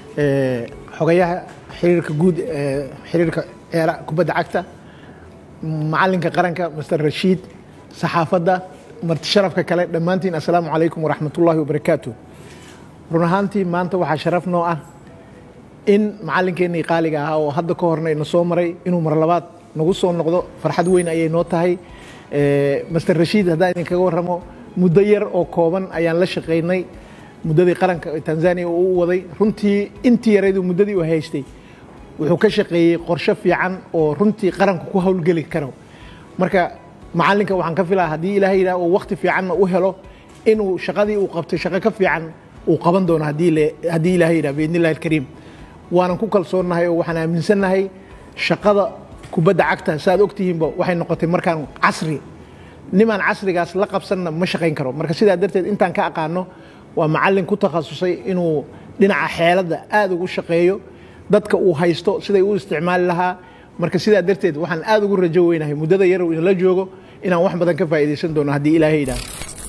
xogayaha xiriirka guud ee xiriirka ciyaara kubadda cagta macalinka qaranka master rashiid saxaafadda marti sharafka kale dhammaantiin assalaamu calaykum waraxmatullaahi wabarakaatu run ahaantii maanta waxaa sharaf noo ah in macalinkeenii qaaliga ahaa oo hadda ka horna ina soo maray inuu mar labaad nagu soo noqdo farxad weyn ayay noo tahay master rashiid haddaan idinkaga warramo muddo yar oo kooban ayaan la shaqaynay muddadii qaranka tanzania uu u waday runtii intii yaraydu muddadii uu haystay wuxuu ka shaqeeyey qorshe fiican oo runtii qaranku ku howlgeli karo marka macalinka waxaan ka filaa haddii ilaahay yidhaah uu wakti fiicanna u helo inuu shaqadii uu qabtay shaqo ka fiican uu qaban doono haddii ilaahay yidhah biidni illahi alkariim waanan ku kalsoonnahay oo waxaan aaminsannahay shaqada kubadda cagta saaad ogtihiinba waxay noqotay markaan casri nimaan casrigaas la qabsanna ma shaqayn karo marka sidaa darteed intaan ka aqaano waa macalin ku takhasusay inuu dhinaca xeeladda aada ugu shaqeeyo dadka uu haysto siday u isticmaali lahaa marka sidaa darteed waxaan aada ugu rajo weynahay muddada yar uu inala joogo inaan wax badan ka faa'iidaysan doono haddii ilaahay yidhaah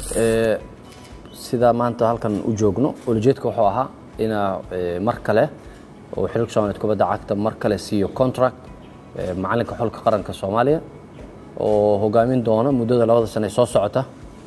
sidaa maanta halkan u joogno ulajeedka wuxuu ahaa inaa mar kale oo xiriirka soomaliyeed kubadda cagta mar kale siiyo contract macalinka xulka qaranka soomaaliya oo hogaamin doona muddada labada sane ee soo socota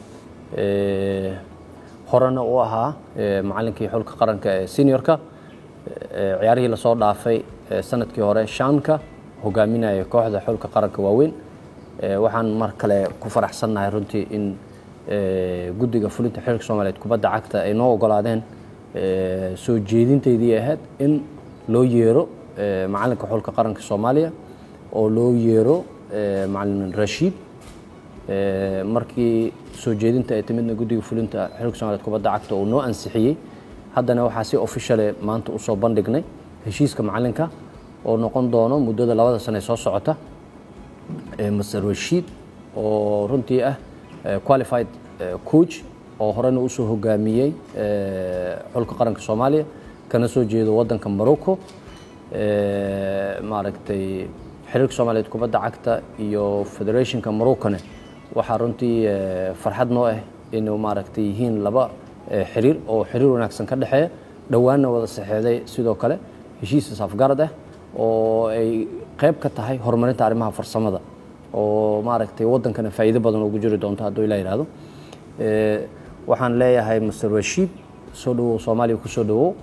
horena u ahaa macalinkii xulka qaranka ee seniorka ciyaarihii lasoo dhaafay sanadkii hore shaanka hogaaminaya kooxda xulka qaranka waaweyn waxaan mar kale ku faraxsannahay runtii in guddiga fulinta xiriirka soomaaliyeed kubadda cagta ay noo ogolaadeen soo jeedintaydii ahayd in loo yeero macalinka xulka qaranka soomaaliya oo loo yeero macalin rashiid markii soo jeedinta ay timidna guddiga fulinta xiriirka soomaliyeed kubadda cagta uu noo ansixiyey haddana waxaa si officiale maanta usoo bandhignay heshiiska macalinka oo noqon doono muddada labada sane soo socota master rashiid oo runtii ah qualified coach oo horena usoo hogaamiyey xulka qaranka soomaaliya kana soo jeedo waddanka morocco maaragtay xiriirka soomaaliyeed kubadda cagta iyo federationka morocone waxaa runtii farxad noo ah inuu maaragtay yihiin laba xiriir oo xiriir wanaagsan ka dhexeeya dhowaanna wada saxeexday sidoo kale heshiis isafgarad ah oo ay qayb ka tahay horumarinta arrimaha farsamada oo maaragtay waddankana faa'iido badan ugu jiri doonto hadduu ilaa yidhaahdo waxaan leeyahay master rashiid soo dhawow soomaaliya ku soo dhawow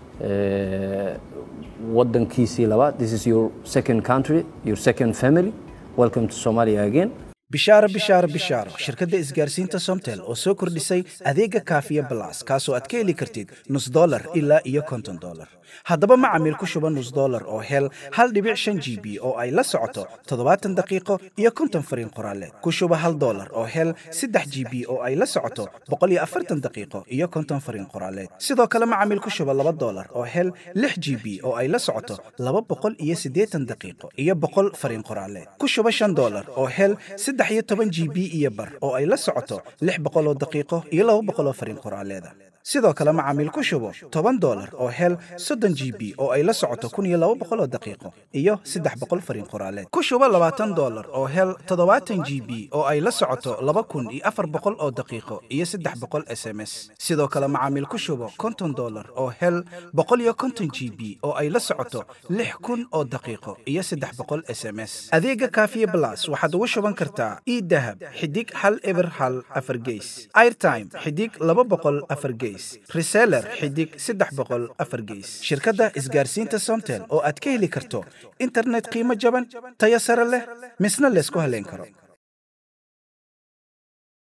waddankiisii labaad this is your second country your second family welcome to somalia again bishaaro bishaaro bishaaro shirkadda isgaarsiinta somtel oo soo kordhisay adeega kaafiya balas kaasoo aad ka heli kartid nus dolar ilaa iyo konton dolar haddaba macamiil ku shuba nus dolar oo hel hal dhibic shan g b oo ay la socoto toddobaatan daqiiqo iyo konton fariin qoraaleed ku shuba hal dolar oo hel saddex g b oo ay la socoto boqol iyo afartan daqiiqo iyo konton fariin qoraaleed sidoo kale macamiil ku shuba laba dolar oo hel lix g b oo ay la socoto laba boqol iyo siddeetan daqiiqo iyo boqol fariin qoraaleed ku shuba shan dolar oo hel saddex iyo toban g b iyo bar oo ay la socoto lix boqol oo daqiiqo iyo laba boqol oo fariin qoraaleeda sidoo kale macaamiil ku shubo toban dolar oo hel soddon g b oo ay la socoto kun iyo laba boqol oo daqiiqo iyo saddex boqol fariin qoraaleed ku shubo labaatan dolar oo hel toddobaatan g b oo ay la socoto laba kun iyo afar boqol oo daqiiqo iyo saddex boqol s m s sidoo kale macaamiil ku shubo konton dolar oo hel boqol iyo konton g b oo ay la socoto lix kun oo daqiiqo iyo saddex boqol s m s adeega kaafiye blas waxaad ugu shuban kartaa idahab xidig hal eber hal afar geys airtime xidig laba boqol afar geys reseller xidig saddex boqol afar geys shirkadda isgaarsiinta somtel oo aad ka heli karto internet qiimo jaban tayo sare leh misna laysku haleyn karo